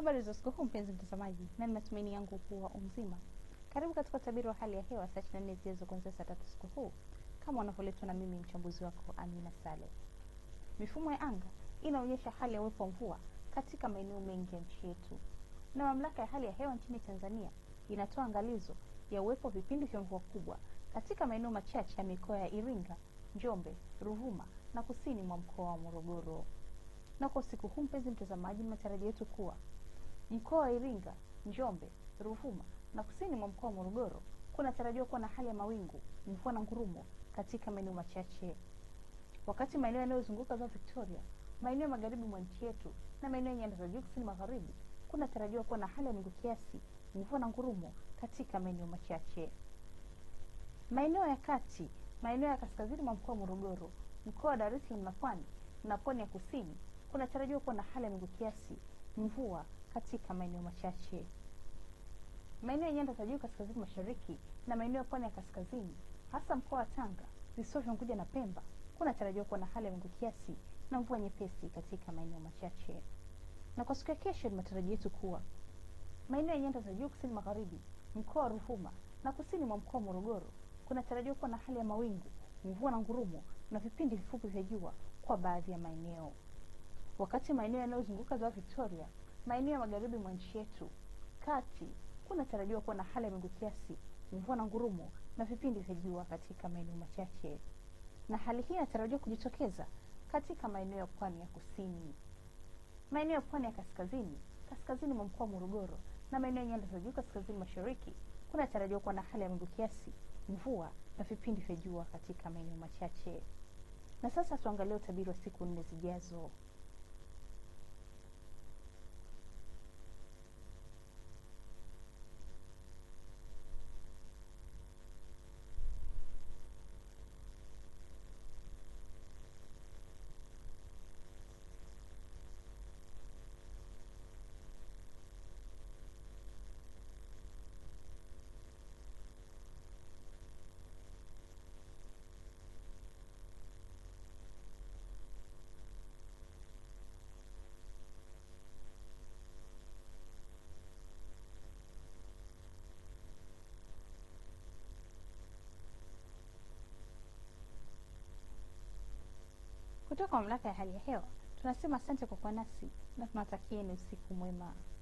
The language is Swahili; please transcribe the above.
Habari za usiku huu mpenzi mtazamaji, na ni matumaini yangu kuwa umzima. Karibu katika utabiri wa hali ya hewa saa 24 zijazo kuanzia saa tatu usiku huu, kama unavyoletwa na mimi mchambuzi wako Amina Sale. Mifumo ya anga inaonyesha hali ya uwepo wa mvua katika maeneo mengi ya nchi yetu, na mamlaka ya hali ya hewa nchini Tanzania inatoa angalizo ya uwepo wa vipindi vya mvua kubwa katika maeneo machache ya mikoa ya Iringa, Njombe, Ruvuma na kusini mwa mkoa wa Morogoro. Na kwa usiku huu mpenzi mtazamaji, matarajio yetu kuwa mkoa wa Iringa, Njombe, Ruvuma na kusini mwa mkoa wa Morogoro kunatarajiwa kuwa na hali ya mawingu, mvua na ngurumo katika maeneo machache, wakati maeneo yanayozunguka ziwa Victoria, maeneo ya magharibi mwa nchi yetu na maeneo ya nyanda za juu kusini magharibi kunatarajiwa kuwa na hali ya mawingu kiasi, mvua na ngurumo katika maeneo machache. Maeneo ya kati, maeneo ya kaskazini mwa mkoa wa Morogoro, mkoa wa Dar es Salaam na Pwani na pwani ya kusini kunatarajiwa kuwa na hali ya mawingu kiasi, mvua katika maeneo machache. Maeneo ya nyanda za juu kaskazini mashariki na maeneo ya pwani ya kaskazini, hasa mkoa wa Tanga, visiwa vya Unguja na Pemba, kunatarajiwa kuwa na hali ya mawingu kiasi na mvua nyepesi katika maeneo machache. Na kwa siku ya kesho, ni matarajio yetu kuwa maeneo ya nyanda za juu kusini magharibi, mkoa wa Ruvuma na kusini mwa mkoa wa Morogoro kunatarajiwa kuwa na hali ya mawingu, mvua na ngurumo na vipindi vifupi vya jua kwa baadhi ya maeneo, wakati maeneo yanayozunguka ziwa Victoria, maeneo ya magharibi mwa nchi yetu kati kunatarajiwa kuwa na hali ya mawingu kiasi, mvua na ngurumo na vipindi vya jua katika maeneo machache, na hali hii inatarajiwa kujitokeza katika maeneo ya pwani ya kusini, maeneo ya pwani ya kaskazini, kaskazini mwa mkoa wa Morogoro na maeneo ya nyanda za juu kaskazini mashariki kunatarajiwa kuwa na hali ya mawingu kiasi, mvua na vipindi vya jua katika maeneo machache. Na sasa tuangalie utabiri wa siku nne zijazo. Kutoka mamlaka ya hali ya hewa tunasema asante kwa kuwa nasi na tunawatakieni usiku mwema.